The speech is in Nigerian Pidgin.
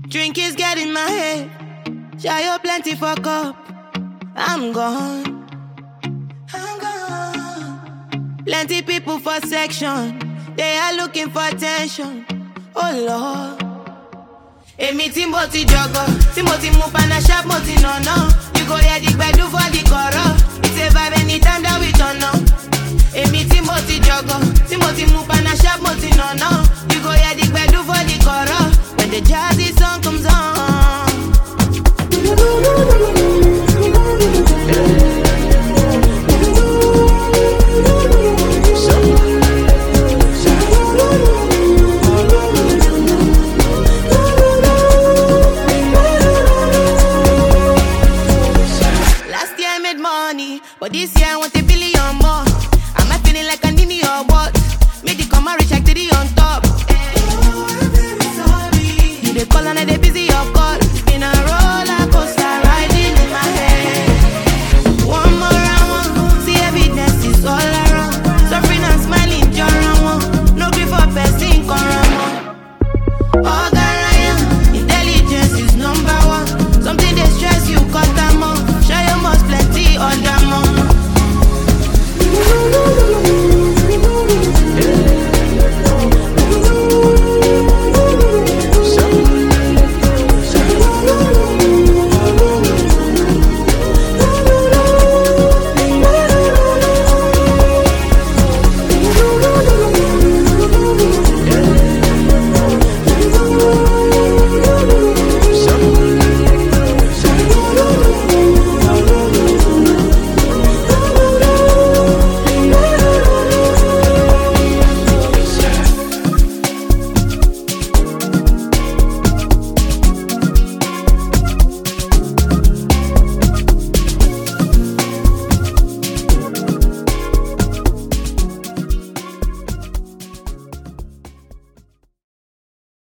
Drink is getting my head. Shy plenty for cup. I'm gone. I'm gone. Plenty people for section. They are looking for attention. Oh Lord. Èmi tí mo ti jọgọ, tí mo ti mu panashap, mo ti nànà. You go hear the gbedu for the kọ̀rọ̀. It's a vibe anytime that we turn up. Èmi tí mo ti jọgọ, tí mo ti mu panashap, mo ti nànà. You go hear the gbedu for the kọ̀rọ̀. When the jazzy song comes on. Last year I made money, but this year I want a billion more. Am I feeling like I need or what? Make the comma reach like three on top. You dey call and I dey